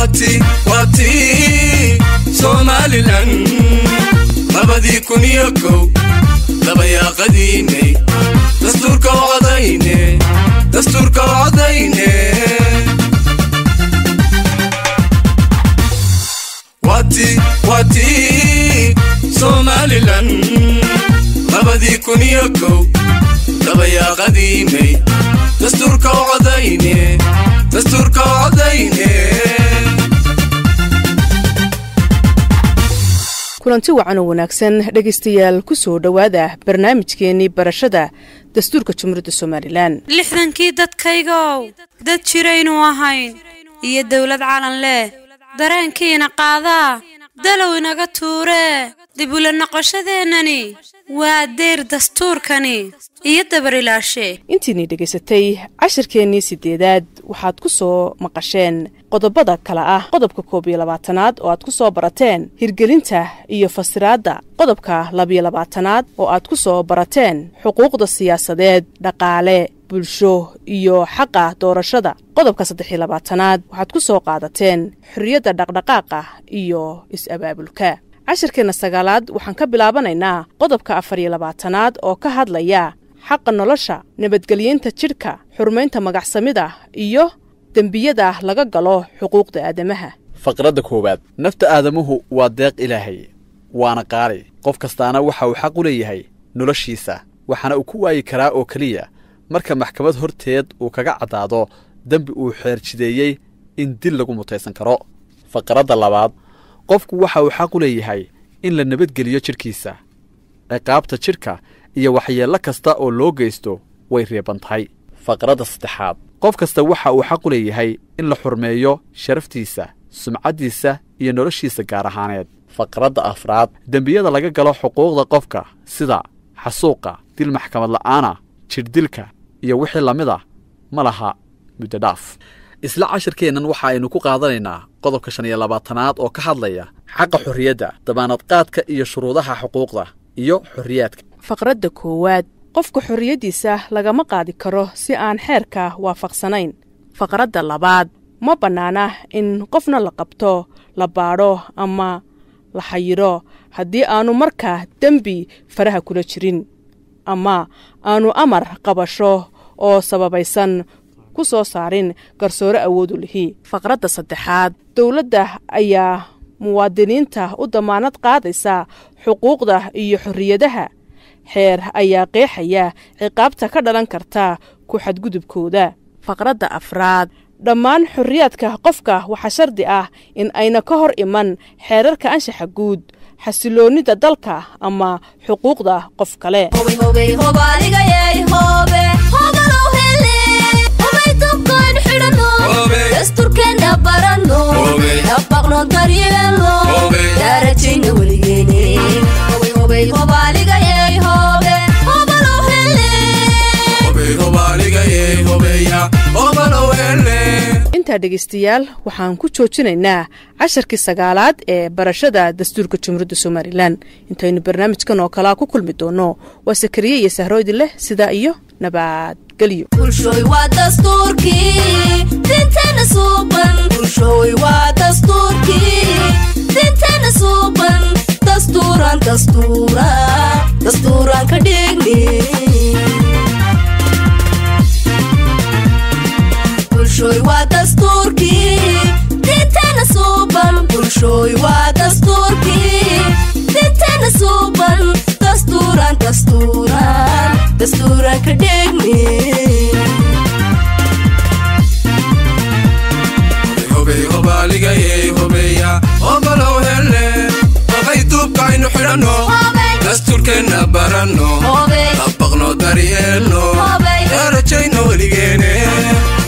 waati waati somalilan labadii kun iyo kow dabayaaqadiinay dastuurka wacdayne dastuurka wacdayne waati waati somalilan labadii kun iyo kow dabayaaqadiinay dastuurka wacdayne dastuurka wacdayne kulanti wacan oo wanaagsan dhegaystayaal ku soo dhowaada barnaamijkeenii barashada dastuurka jumhuuriyadda somalilan lixdankii dadkaygow dad jiraynu ahayn iyo dawlad calan leh dareenkiina qaadaa dalow inaga tuuree dib ula noqoshadeennani waa deyr dastuurkani iyo dabarilaashe intiinii dhegaysatay cashirkeennii siddeedaad waxaad ku soo maqasheen qodobada kale ah qodobka koob iyo labaatanaad oo aad ku soo barateen hirgelinta iyo fasiraadda qodobka labiyo labaatanaad oo aad ku soo barateen xuquuqda siyaasadeed dhaqaale bulsho iyo xaqa doorashada qodobka saddexiyo labaatanaad waxaad ku soo qaadateen xorriyadda dhaqdhaqaaqa iyo is-abaabulka cashirkeenna sagaalaad waxaan ka bilaabanaynaa qodobka afar iyo labaatanaad oo ka hadlaya xaqa nolosha nabadgelyeynta jidhka xurmaynta magacsamida iyo dembiyada laga galo xuquuqda aadamaha faqradda koowaad nafta aadamuhu waa deeq ilaahay waana qaali qof kastaana waxa uu xaq u leeyahay noloshiisa waxaana uu ku waayi karaa oo keliya marka maxkamad horteed uu kaga caddaado dembi uu xeerjideeyey in dil lagu mutaysan karo faqradda labaad qofku waxa uu xaq u leeyahay in la nabadgeliyo jidhkiisa ciqaabta jidhka iyo waxyeello kasta oo loo geysto way reeban tahay faqradda saddexaad qof kasta waxa uu xaq u leeyahay in la xurmeeyo sharaftiisa sumcaddiisa iyo noloshiisa gaar ahaaneed faqradda afraad dembiyada laga galo xuquuqda qofka sida xasuuqa dil maxkamad la'aana jidhdilka iyo wixii lamid a ma laha muddo dhaaf isla cashirkeennan waxa aynu ku qaadanaynaa qodobka shan iyo labaatanaad oo ka hadlaya xaqa xorriyadda dabaanadqaadka iyo shuruudaha xuquuqda iyo xorriyaadka faqradda koowaad qofka xorriyaddiisa lagama qaadi karo si aan xeerka waafaqsanayn faqradda labaad ma bannaana in qofna la qabto la baadho ama la xayiro haddii aanu markaa dembi faraha kula jirin ama aanu amar qabasho oo sababaysan ku soo saarin garsoore awoodu lihi faqradda saddexaad dowladda ayaa muwaadiniinta u damaanad qaadaysa xuquuqda iyo xorriyadaha xeer ayaa qeexaya ciqaabta ka dhalan karta ku xadgudubkooda faqradda afraad dhammaan xorriyaadka qofka waxaa shardi ah in ayna ka hor iman xeerarka anshaxa guud xasiloonnida dalka ama xuquuqda qof kale dasturkeena barano dabaqno daryeelo daarajayna weligeene intaa dhegaystayaal waxaan ku joojinaynaa casharkii sagaalaad ee barashada dastuurka jumhuuriyadda somalilan intaynu barnaamijkan oo kalea ku kulmi doono waa sakariye iyo sahroodi leh sidaa iyo nabadgelyo bulshooy waa dastuurkii dinteena suuban bulshooy waa dastuurkii dinteena suuban dastuuran dastuura dastuuran ka dhigni bulshooy waa dastuurkii dinteena suuban bulshooy waa dastuurkii dinteena suuban dastuuran dastuuran dastuuran ka dhigni duubkaaynu xidhanno dastuurkeenna baranno dabaqno daryeelno darajayno weligeene